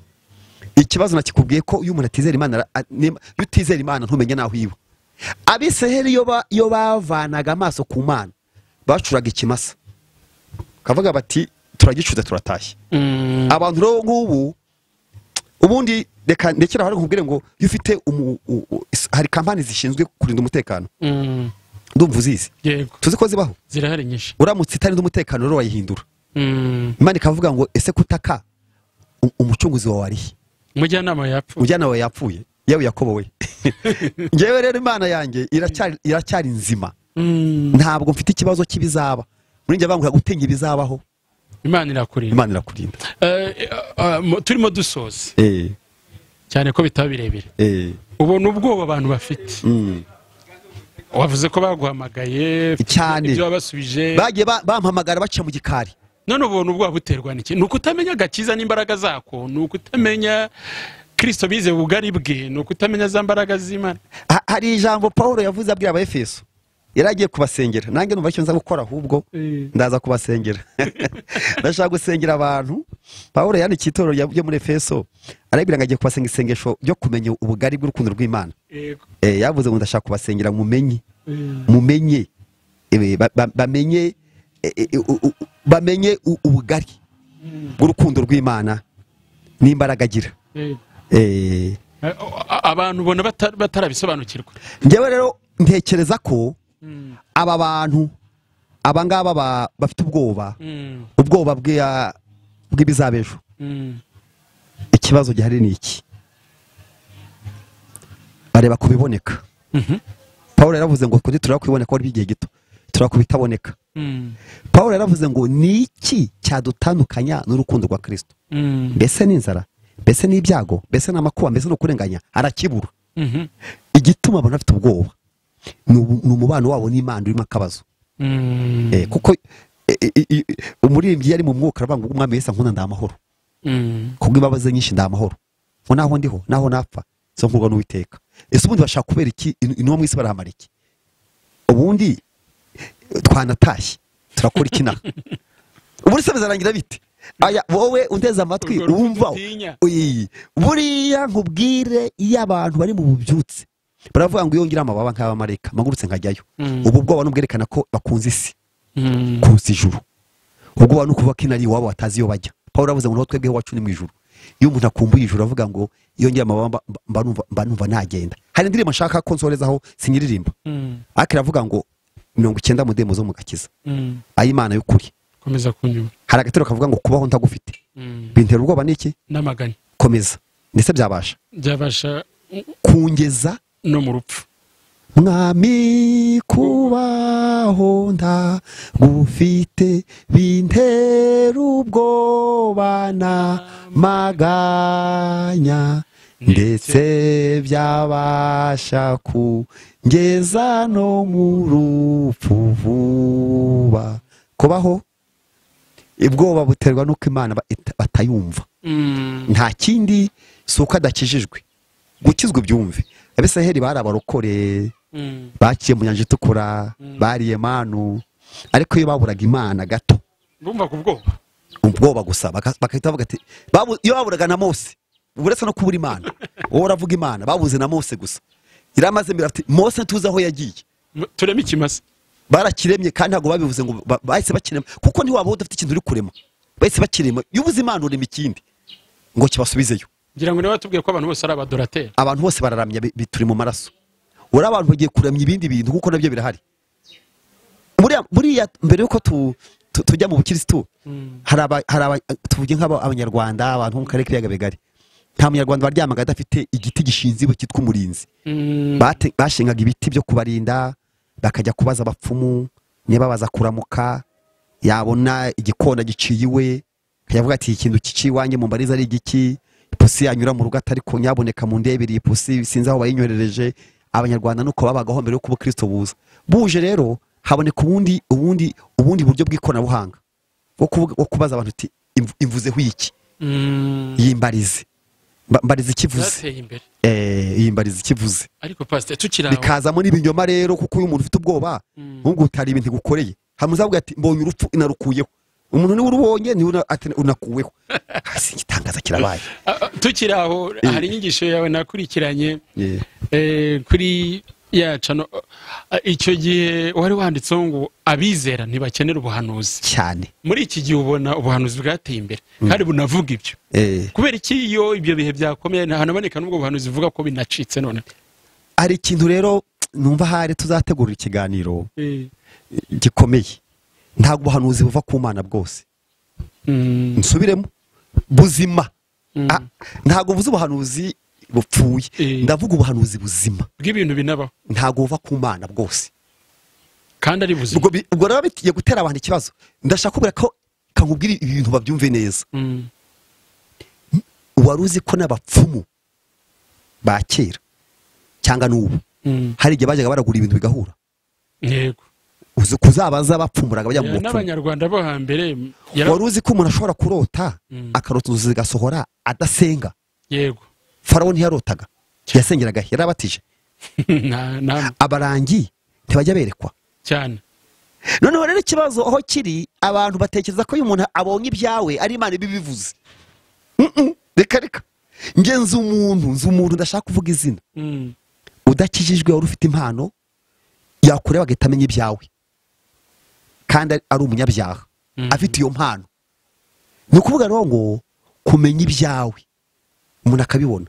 Speaker 1: ikibazo nakikubwiye ko iyo umuntu atizera imana ara- a- nim- iyo utizera imana ntumenye naho iwe abisiraheli iyo ba- iyo bavanaga amaso ku mana bacuraga ikimasa bakavuga bati turagicuza turatashye
Speaker 2: Mm.
Speaker 1: abantu rero nk'ubu ubundi reka ndekera aho nkubwire ngo iyo ufite umu- u- u- is- hari kampani zishinzwe kurinda umutekano
Speaker 2: Mm.
Speaker 1: ndumva uzizi
Speaker 2: yego
Speaker 1: tuzi ko zibaho
Speaker 2: zirahari nyinshi
Speaker 1: uramutse itarinda umutekano rero wayihindura
Speaker 2: Mm.
Speaker 1: imana ikavuga ngo ese kutaka u- umucunguzi wawe arihe
Speaker 2: umujyanama yapfa
Speaker 1: ujyana wawe yapfuye yewe yakobo we ngewe rero imana yanjye iracyari iracyari nzima
Speaker 2: Mm.
Speaker 1: ntabwo mfite ikibazo cy'ibizaba muri njye bangura gutinya ibizabaho
Speaker 2: imana irakurinda
Speaker 1: imana irakurinda
Speaker 2: Eh, eh, mo- turimo dusoza
Speaker 1: eh
Speaker 2: cyane ko bitaba birebire
Speaker 1: eh
Speaker 2: ubona ubwoba abantu bafite
Speaker 1: mm,
Speaker 2: wavuze ko baguhamagaye
Speaker 1: Cyane.
Speaker 2: ibyo wabasubije
Speaker 1: bagiye ba- bampamagara baca mu gikari
Speaker 2: none ubuntu bwaba buterwa n'iki ni ukutamenya agakiza n'imbaraga zako ni ukutamenya kirisito bize ubugari bwe ni ukutamenya za mbaraga z'imana
Speaker 1: Ha- hari ijambo paul yavuze abwira abaefeso yari agiye kubasengera nanjye numva icyo nza gukora ahubwo
Speaker 2: Eh.
Speaker 1: ndaza kubasengera ndashaka gusengera abantu paul yandikiye itorero rya- ryo muri efeso arabwira ngo agiye kubasenga isengesho ryo kumenya ubugari bw'urukundo rw'imana Eh, yavuze ngo ndashaka kubasengera mumenye mumenye Eh, ba- ba- bamenye eh, eh, u- u- u- bamenye u- ubugari bw'urukundo rw'imana n'imbaraga agira
Speaker 2: Eh,
Speaker 1: Eh,
Speaker 2: a- a- abantu ubona bata- batarabisobanukirwa
Speaker 1: njyewe rero ntekereza ko aba bantu aba ngaba ba- bafite ubwoba
Speaker 2: Mm,
Speaker 1: ubwoba bw'iya- bw'ibizabejo
Speaker 2: mm,
Speaker 1: ikibazo gihari ni iki bareba ku biboneka
Speaker 2: mhm,
Speaker 1: paul yaravuze ngo kundi turaba kubiboneka wari igihe gito turaba ku bitaboneka
Speaker 2: mm,
Speaker 1: paul yaravuze ngo ni iki cyadutandukanya n'urukundo rwa kirisito
Speaker 2: mm,
Speaker 1: mbese ni inzara mbese ni ibyago mbese ni amakuba mbese ni ukurenganya harakibura
Speaker 2: mhm,
Speaker 1: igituma abantu bafite ubwoba ni ubu- ni umubano wabo n'imana urimo akabazo
Speaker 2: mm,
Speaker 1: Eh, kuko eh, eh, eh, umuririmbyi yari mu mwuka aravuga ngo umwami wese nkunda ndamahoro
Speaker 2: mm,
Speaker 1: kubw'imbabazi nyinshi ndamahoro ngo naho ndiho naho napfa zo nkurwa n'uwiteka ese ubundi bashaka kubera iki In- intumwa mu isi barahamara iki ubundi eh, twanatashye turakora iki naha ubundi se bizarangira bite aya wowe undeze amatwi
Speaker 2: Urwo rukundo
Speaker 1: wumva
Speaker 2: utinya.
Speaker 1: Oyi, buriya nkubwire iyo abantu bari mu bubyutse baravuga ngo iyo ngira amababa nk'abamarayika mpagurutse nkajyayo
Speaker 2: Mm.
Speaker 1: ubu bwoba n'ubwerekana ko bakunze isi
Speaker 2: mm.
Speaker 1: kuruta ijuru ubwo abantu kuvuga ko inari iwabo batazi iyo bajya paul aravuze ngo naho twebwe iwacu ni mu ijuru iyo umuntu akumbuye ijuru aravuga ngo iyo ngira amababa mba- mba numva- mba numva nagenda hari indirimbo nshaka ko nsorezaho sinyiririmba
Speaker 2: Mm,
Speaker 1: ariko iravuga ngo mirongo icyenda mu ndemo zo mu gakiza
Speaker 2: mm.
Speaker 1: ay'imana y'ukuri
Speaker 2: komeza kunyura
Speaker 1: hari agatero kavuga ngo kubaho ntagufite
Speaker 2: Mm.
Speaker 1: bintera ubwoba niki
Speaker 2: n'amaganya
Speaker 1: komeza ndetse byabasha
Speaker 2: byabasha
Speaker 1: kungeza
Speaker 2: no mu rupfu
Speaker 1: mwami kubaho ndagufite bintera ubwoba n'amaganya ndetse byabasha kungeza no mu rupfu vuba kubaho ubwoba buterwa n'uko imana ba- ita- batayumva
Speaker 2: Mm,
Speaker 1: nta kindi si uko adakijijwe gukizwa ibyumve abisaheli bari abarokore
Speaker 2: mm,
Speaker 1: baciye mu nyanja itukura bariye manu ariko iyo baburaga imana gato
Speaker 2: bumva ku bwoba
Speaker 1: ubwoba gusa baka- bagahita bavuga ati "Babu- iyo baburaga na mose uretse no kubura imana wowe uravuga imana babuze na mose gusa iramaze mbere ati mose ntuzi aho yagiye
Speaker 2: M- tureme ikimasa
Speaker 1: barakiremye kandi ntabwo babivuze ngo ba- bahise bakirema kuko ntiwabaho udafite ikintu uri kurema bahise bakirema iyo ubuze imana urema ikindi ngo kibasubizeyo
Speaker 2: ngira ngo niba batubwiye ko abantu bose ari abadorateri
Speaker 1: abantu bose bararamya bi- bi- turi mu maraso uri abantu bagiye kuramya ibindi bintu kuko nabyo birahari Buriya- buriya mbere y'uko tu- tu- tujya mu bukirisitu hari aba- hari aba- tuvuge nk'abanyarwanda abantu bo mu karere k'ibiyaga bigari nta munyarwanda waryamaga adafite igiti gishinze iwe cyitwa umurinzi
Speaker 2: Mm,
Speaker 1: Bate- bashingaga ibiti byo kubarinda bakajya kubaza abapfumu niba baza kuramuka yabona igikona giciye iwe yavuga ati ikintu kiciye iwanjye mu mbariza ari igiki ipusi yanyura mu rugo atari ko nyaboneka mu ndebere ipusi sinzi aho bayinyorereje abanyarwanda nuko babagaho mbere y'uko ubukristo buza buje rero haboneka ubundi ubundi ubundi buryo bw'ikoranabuhanga bwo kuvuga- bwo kubaza abantu uti "Imvu- imvuzeho iki
Speaker 2: mm,
Speaker 1: iyi mbarize Mba- mbarize ikivuze
Speaker 2: byateye imbere
Speaker 1: Eh, iyi mbarize ikivuze
Speaker 2: ariko pasite tukiri aho
Speaker 1: bikazamo n'ibinyoma rero kuko iyo umuntu ufite ubwoba
Speaker 2: Mm.
Speaker 1: nk'ubwo utari ibintu gukoreye hamuzavuga ati mbonye urupfu inarukuyeho umuntu niwe urubonye niwe una- ati unakuweho hasi igitangaza kirabaye
Speaker 2: Ah, ah, tukiri aho hari inyigisho yawe nakurikiranye
Speaker 1: Yeah.
Speaker 2: eh, kuri ya cano Ah, icyo gihe wari wanditseho ngo abizera ntibakenera ubuhanuzi
Speaker 1: cyane
Speaker 2: muri iki gihe ubona ubuhanuzi bwateye imbere kandi bunavuga ibyo
Speaker 1: Eh,
Speaker 2: kubera iki iyo ibyo bihe byakomeye ntahanaboneka n'ubwo buhanuzi buvuga ko binacitse none
Speaker 1: hari ikintu rero numva hari tuzategurira ikiganiro gikomeye ntabwo ubuhanuzi buva ku mana bwose
Speaker 2: Mm,
Speaker 1: nsubiremo buzima
Speaker 2: Mm.
Speaker 1: Ah, ntabwo buze ubuhanuzi bupfuye
Speaker 2: Eh.
Speaker 1: ndavuga ubuhanuzi buzima
Speaker 2: bw'ibintu binabaho
Speaker 1: ntabwo buva ku mana bwose
Speaker 2: kandi ari buzima
Speaker 1: ubwo bi- ubwo rero bigiye gutera abantu ikibazo ndashaka kubera ko kankubwira ibi bintu babyumve neza
Speaker 2: Mm,
Speaker 1: wari uzi ko n'abapfumu ba kera cyangwa n'ubu
Speaker 2: mm,
Speaker 1: hari igihe bajyaga baragura ibintu bigahura
Speaker 2: yego
Speaker 1: uzi kuzabaza bapfumuraga bajya mu bupfumu
Speaker 2: n'abanyarwanda bo hambere yara-
Speaker 1: wari uzi ko umuntu ashobora kurota
Speaker 2: Mm.
Speaker 1: akarota inzozi zigasohora adasenga
Speaker 2: yego
Speaker 1: farawo ntiyarotaga yasengeraga yarabatije
Speaker 2: Na- na-
Speaker 1: abarangi ntibajya berekwa
Speaker 2: cyane
Speaker 1: noneho rero ikibazo aho kiri abantu batekereza ko iyo umuntu abonye ibyawe ari imana ibibivuze Mm-mm, reka reka nge nzi umuntu nzi umuntu ndashaka kuvuga izina
Speaker 2: Mm.
Speaker 1: udakijijwe wari ufite impano yakureba agahita amenya ibyawe kandi ari- ari umunyabyaha
Speaker 2: Mhm.
Speaker 1: afite iyo mpano ni ukuvuga rero ngo kumenya ibyawe umuntu akabibona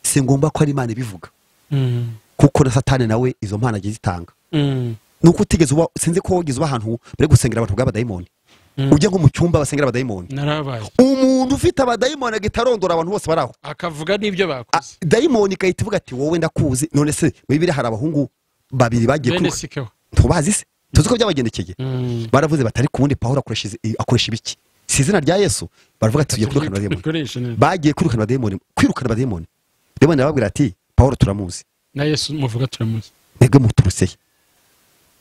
Speaker 1: si ngombwa ko ari imana ibivuga
Speaker 2: Mm.
Speaker 1: kuko na satani nawe izo mpano agiye zitanga
Speaker 2: Mm.
Speaker 1: ni uko utigeze uba sinzi ko wigeze uba ahantu bari gusengera abantu bw'abadayimoni
Speaker 2: Mm.
Speaker 1: ujya nko mu cyumba basengera abadayimoni
Speaker 2: narabaye
Speaker 1: umuntu ufite abadayimoni agahita arondora abantu bose bari aho
Speaker 2: akavuga n'ibyo
Speaker 1: Ah,
Speaker 2: bakoze
Speaker 1: dayimoni igahita ivuga ati wowe ndakuzi none se muri bibiri hari abahungu babiri bagiye
Speaker 2: bene
Speaker 1: kwiruka
Speaker 2: sikeho
Speaker 1: ntubazi se tuzi ko byabagendekeye
Speaker 2: Mm.
Speaker 1: baravuze batari ku wundi pawulo akoresha izi- akoresha ibiki si izina rya yesu baravuga ati tugiye kwirukana abadayimoni
Speaker 2: Dukoreshe neza.
Speaker 1: bagiye kwirukana abadayimoni kwirukana abadayimoni dayimoni arababwira ati pawulo turamuzi
Speaker 2: na yesu muvuga turamuzi
Speaker 1: mwebwe muturutse he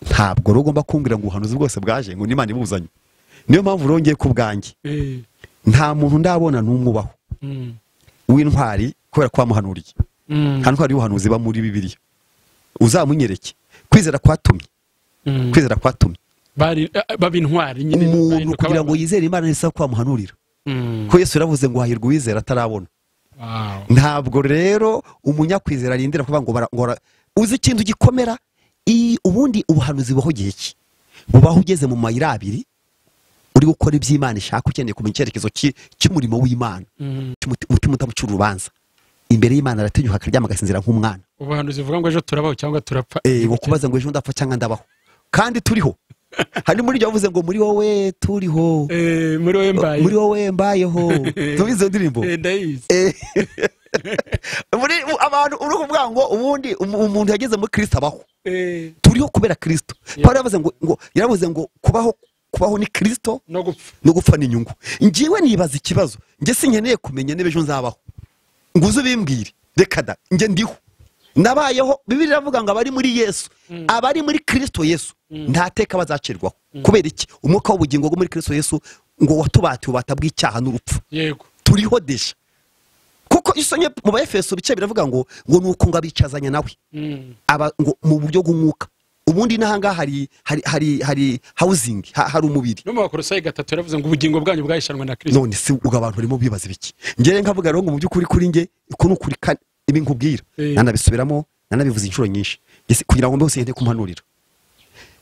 Speaker 1: ntabwo rero ugomba kumbwira ngo ubuhanuzi bwose bwaje ngo n'imana ibuzanye niyo mpamvu rero ngiye ku bwanjye
Speaker 2: Eh.
Speaker 1: nta muntu ndabona n'umwe ubaho
Speaker 2: Mm.
Speaker 1: w'intwari kubera ko wamuhanuriye
Speaker 2: Mm.
Speaker 1: nta ntwari y'ubuhanuzi iba muri bibiliya uzamunyereke kwizera kwatumye
Speaker 2: Mm.
Speaker 1: kwizera kwatumye
Speaker 2: bari eh, baba intwari nyine
Speaker 1: umuntu
Speaker 2: bahinduka
Speaker 1: kugira ngo
Speaker 2: baba-
Speaker 1: yizere imana ni ko wamuhanurira
Speaker 2: Mm.
Speaker 1: ko yesu yaravuze ngo hahirwa uwizera atarabona
Speaker 2: Wow.
Speaker 1: ntabwo rero umunyakwizera arindira kuvuga ngo bara- ngo bara- uzi ikintu gikomera iyi- ubundi ubuhanuzi bubaho igihe ki bubaho ugeze mu mayira abiri uri gukora iby'imana ishaka ukeneye kumenya icyerekezo ki- cy'umurimo w'imana
Speaker 2: Mm.
Speaker 1: cy'umuti- umutima udamucira urubanza imbere y'imana aratinyuka akaryama agasinzira nk'umwana
Speaker 2: ubuhanuzi buvuga ngo ejo turabaho cyangwa turapfa
Speaker 1: Eh, bukubaza ngo ejo ndapfa cyangwa ndabaho kandi turiho hari muri ibyo bavuze ngo muri wowe turiho
Speaker 2: Eh, muri wowe mbaye
Speaker 1: muri wowe mbayeho tubizi iyo ndirimbo
Speaker 2: Eh, ndayizi
Speaker 1: Eh, muri abantu uri kuvuga ngo ubundi um- umuntu yageze muri kirisito abaho
Speaker 2: Eh,
Speaker 1: turiho kubera kirisito
Speaker 2: Yeah.
Speaker 1: pawulo yavuze ngo ngo yaravuze ngo kubaho kubaho ni kirisito
Speaker 2: no gupfa
Speaker 1: no gupfa ni inyungu ngiwe nibaza ikibazo njye sinkeneye kumenya niba ejo nzabaho ngo uze ubimbwire reka da njye ndiho nabayeho bibiri iravuga ngo abari muri yesu abari muri kirisito yesu nta teka bazacirwaho kubera iki umwuka w'ubugingo bwo muri kirisito yesu ngo watubatiye ubata bw'icyaha n'urupfu
Speaker 2: yego
Speaker 1: turiho deja kuko isonye mu baefeso bice biravuga ngo ngo ni uko ngo abicazanya nawe
Speaker 2: Mm.
Speaker 1: aba ngo mu buryo bw'umwuka ubundi n'ahangaha hari hari hari hari hawuzingi ha- hari umubiri
Speaker 2: no mu bakorosayi gatatu yaravuze ngo ubugingo bwanyu bwahishanwe na kirisito
Speaker 1: none se ubwo abantu barimo bibaza biki ngere nkavuga rero ngo mu by'ukuri kuri nge uku ni ukuri kane ibi nkubwira
Speaker 2: Eh.
Speaker 1: nanabisubiramo nanabivuze inshuro nyinshi Ese kugira ngo mbe hose ngende kumpanurira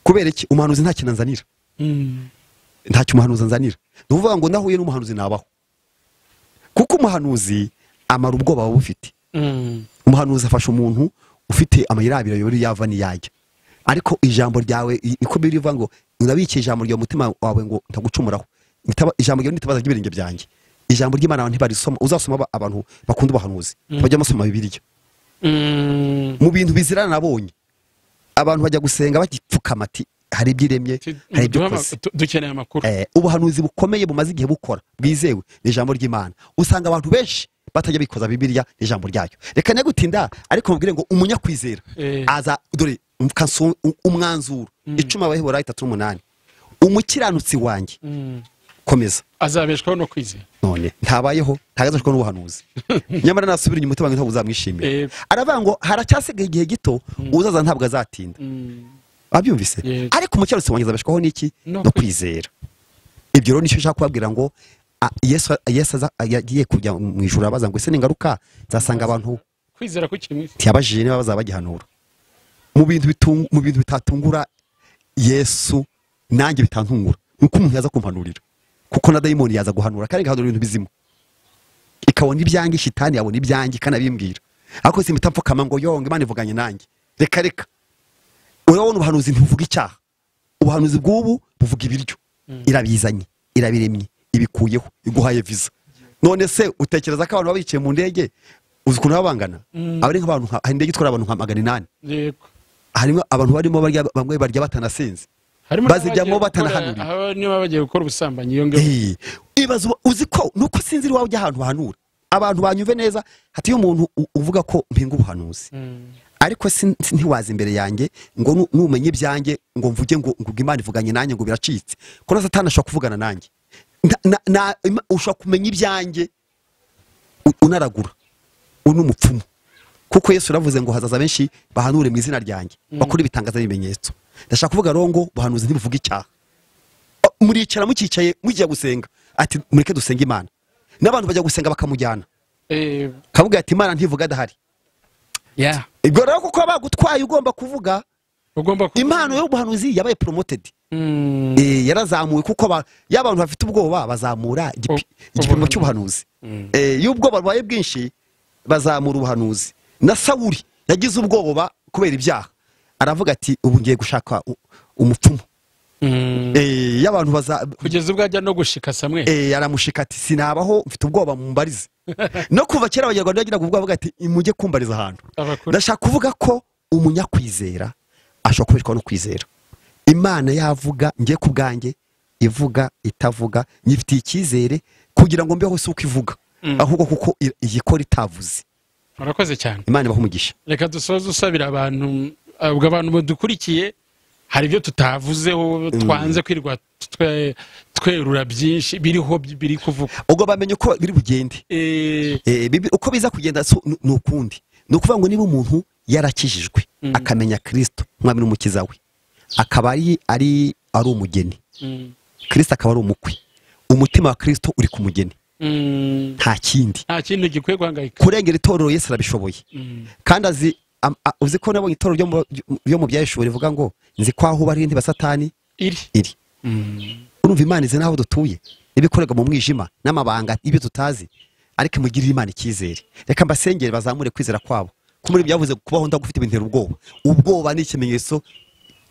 Speaker 1: kubera iki umuhanuzi nta kintu anzanira
Speaker 2: Mm.
Speaker 1: ntacyo umuhanuzi anzanira ni ukuvuga ngo nahuye n'umuhanuzi nabaho kuko umuhanuzi amara ubwoba buba bufite
Speaker 2: Mm.
Speaker 1: umuhanuzi afasha umuntu ufite amayira abiri ayobora iyo yava n'iyayo ariko ijambo ryawe i- niko birivuga ngo urabikiye ijambo rya mutima wawe ngo ntagucumuraho Nitaba- ijambo ryawe nitabaza ry'ibirenge byanjye ijambo ry'imana abantu ntibarisoma uzasoma aba- abantu bakunda ubuhanuzi bajya basoma bibiliya
Speaker 2: Mm.
Speaker 1: mu bintu bizirana nabonye abantu bajya gusenga bagipfukama ati hari ibyo iremye
Speaker 2: Ti-
Speaker 1: hari ibyo
Speaker 2: duha ama-
Speaker 1: ukoze
Speaker 2: du- dukeneye amakuru
Speaker 1: Eh, ubuhanuzi bukomeye bumaze igihe bukora bwizewe ni ijambo ry'imana usanga abantu benshi batajya bikoza bibiliya n'ijambo ryayo reka ne gutinda ariko mubwire ngo umunyakwizera
Speaker 2: Eh.
Speaker 1: aza dore kanso- u- umwanzuro icumi abahebura itatu n'umunani umukiranutsi wanjye
Speaker 2: Mm.
Speaker 1: komeza
Speaker 2: azabeshwaho no kwizera
Speaker 1: none ntabayeho ntagazashwa n'ubuhanuzi nyamara nasubira inyuma umutima wanjye ntabwo uzamwishimira
Speaker 2: Eh.
Speaker 1: aravuga ngo haracyasigaye igihe gito uzaza ntabwo azatinda
Speaker 2: Mm.
Speaker 1: babyumvise
Speaker 2: Yego.
Speaker 1: ariko umukiranutsi wanjye azabeshwaho n'iki
Speaker 2: No
Speaker 1: no kwizera ibyo rero nicyo nshaka kubabwira ngo a- yesu Yesu aza- yagiye kujya mu ijuru abaza ngo ese ningaruka nzasanga abantu
Speaker 2: kwizera kukiri mu isi
Speaker 1: ntiyabajije niba bazaba bagihanura mu bintu bitung- mu bintu bitatungura yesu nanjye bitantungura ni uko umuntu yaza kumpanurira kuko na dayimoni yaza guhanura kandi igahanura ibintu bizima ikabona ibyanjye shitani yabona ibyanjye ikanabimbwira ariko si mitapfukama ngo yonge imana ivuganye nanjye reka reka urabona ubuhanuzi ntibuvuga icyaha ubuhanuzi bw'ubu buvuga ibiryo irabizanye irabiremye ibikuyeho iguhaye viza none se utekereza ko abantu baba bicaye mu ndege uzi ukuntu baba bangana aba ari nk'abantu nka- hari indege itwara abantu nka magana inani
Speaker 2: yego
Speaker 1: harimo abantu barimo barya bamwe barya batanasinze
Speaker 2: harimo
Speaker 1: bazijyamo
Speaker 2: n'abagiye gukora-
Speaker 1: batanahanurira.
Speaker 2: aba- niba bagiye gukora ubusambanyi iyo ngiyo
Speaker 1: Eh, ibaze uba- uzi ko nuko sinzi iwawe ujya ahantu uhanura abantu banyuve neza hati iyo umuntu u- uvuga ko mpinga ubuhanuzi
Speaker 2: Mm.
Speaker 1: ariko si- si- ntiwaza imbere yanjye ngo nu- numenye ibyanjye ngo mvuge ngo ngo imana ivuganye nanjye ngo biracitse kuko na satani ashobora kuvugana nanjye Na- na- na- Ima- ushobora kumenya ibyanjye u- unaragura uyu ni umupfumu kuko yesu yaravuze ngo hazaza benshi bahanure mu izina ryanjye bakora ibitangaza n'ibimenyetso ndashaka kuvuga rero ngo buhanuzi ntibuvuga icyaha O- muricara mukicaye mugiye gusenga ati mureke dusenge imana n'abantu bajya gusenga bakamujyana
Speaker 2: Eh,
Speaker 1: kavuga ati imana ntivuga adahari
Speaker 2: yeah.
Speaker 1: ibyo rero kuko bagutwaye ugomba kuvuga
Speaker 2: ugomba ku-
Speaker 1: impano y'ubuhanuzi yabaye promoted
Speaker 2: Mm,
Speaker 1: Eh, yarazamuwe kuko ba- ya bantu bafite ubwoba bazamura igipi-
Speaker 2: Ob-
Speaker 1: igipimo
Speaker 2: ubuhanuzi.
Speaker 1: cy'ubuhanuzi Eh, iyo ubwoba bubaye bwinshi bazamura ubuhanuzi na sawuri yagize ubwoba kubera ibyaha aravuga ati ubu ngiye gushaka u- umupfumu
Speaker 2: mm.
Speaker 1: Eh, y'abantu baza
Speaker 2: kugeza ubwo ajya no gushika samwe
Speaker 1: eh, aramushika ati sinabaho mfite ubwoba mumbarize no kuva kera abanyarwanda bagiraga ubwoba bavuga ati mujye kumbariza ahantu
Speaker 2: abakuru
Speaker 1: ndashaka kuvuga ko umunyakwizera ashobora kubeshwaho no kwizera imana yavuga ngiye ku bwanjye ivuga itavuga nyifitiye icyizere kugira ngo mbeho si uko ivuga ahubwo kuko i- iyikora itavuze
Speaker 2: murakoze cyane
Speaker 1: imana ibaha umugisha
Speaker 2: reka dusoze usabira abantu uh, ubwo abantu badukurikiye hari ibyo tutavuzeho twanze kwirwa twe- twerura byinshi biriho by- biri kuvuga
Speaker 1: ubwo bamenye uko biri bugende
Speaker 2: Eh,
Speaker 1: Eh, bibi- uko biza kugenda so- ni ni ukundi ni ukuvuga ngo niba umuntu yarakijijwe akamenya kirisito umwami n'umukiza we akaba ari ari ari umugeni
Speaker 2: mm,
Speaker 1: kirisito akaba ari umukwe umutima wa kirisito uri ku mugeni
Speaker 2: mm,
Speaker 1: nta kindi
Speaker 2: nta kindi gikwiye guhangayika
Speaker 1: kurengera itorero Yesu arabishoboye
Speaker 2: Mm,
Speaker 1: kandi azi am- a- uzi ko nabonye itorero ryo mu- ryo mu byayishuri rivuga ngo nzi ko aho uba ari intebe ya satani
Speaker 2: iri
Speaker 1: iri urumva imana izi n'aho dutuye ibikorerwa mu mwijima n'amabanga y'ibyo tutazi ariko imugirire imana icyizere reka mbasengere bazamure kwizera kwabo ko muri byavuze kubaho ndagufite bintera ubwoba ubwoba ni ikimenyetso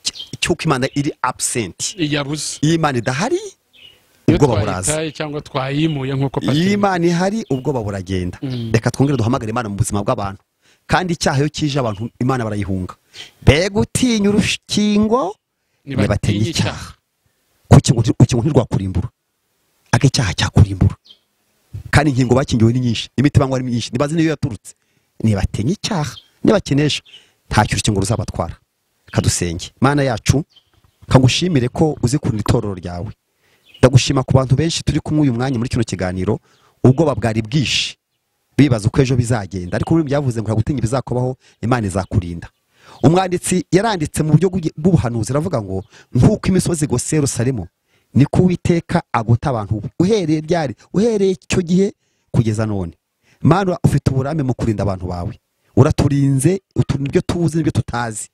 Speaker 1: cy- cy'uko imana iri absent
Speaker 2: yabuze
Speaker 1: iyo imana idahari
Speaker 2: iyo
Speaker 1: ubwoba buraza
Speaker 2: twayitaye cyangwa twayimuye nk'uko
Speaker 1: iyo
Speaker 2: Patiri-
Speaker 1: imana ihari ubwoba buragenda
Speaker 2: Mm.
Speaker 1: reka twongere duhamagare imana mu buzima bw'abantu kandi icyaha iyo kije abantu imana barayihunga mbega utinya urukingo
Speaker 2: nibatinya
Speaker 1: nibatenye
Speaker 2: icyaha
Speaker 1: icyaha kuki ngo nti- kuki ngo ntirwakurimbura aga icyaha cyakurimbura kandi inkingo bakingiwe ni nyinshi imiti banywa ari myinshi ntibazi n'iyo yaturutse nibatenye icyaha nibakenesha ntacyo urukingo ruzabatwara kadusenge mana yacu kagushimire ko uzikunda itorero ryawe ndagushima ku bantu benshi turi kumwe uyu mwanya muri kino kiganiro ubwoba bwari bwinshi bibaza uko ejo bizagenda ariko muri byavuze ngo nta gutinya ibizakubaho imana izakurinda umwanditsi yaranditse mu buryo bw'igi- bw'ubuhanuzi aravuga ngo nk'uko imisozi igose yerusalemu niko uwiteka agota abantu be." uhereye ryari uhereye icyo gihe kugeza none mana ufite uburame mu kurinda abantu bawe uraturinze uturinda ibyo tuzi n'ibyo tutazi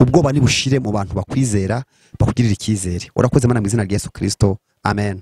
Speaker 1: ubwoba nibushire mu bantu bakwizera bakugirira icyizere urakoze mana mu izina rya yesu kirisito amen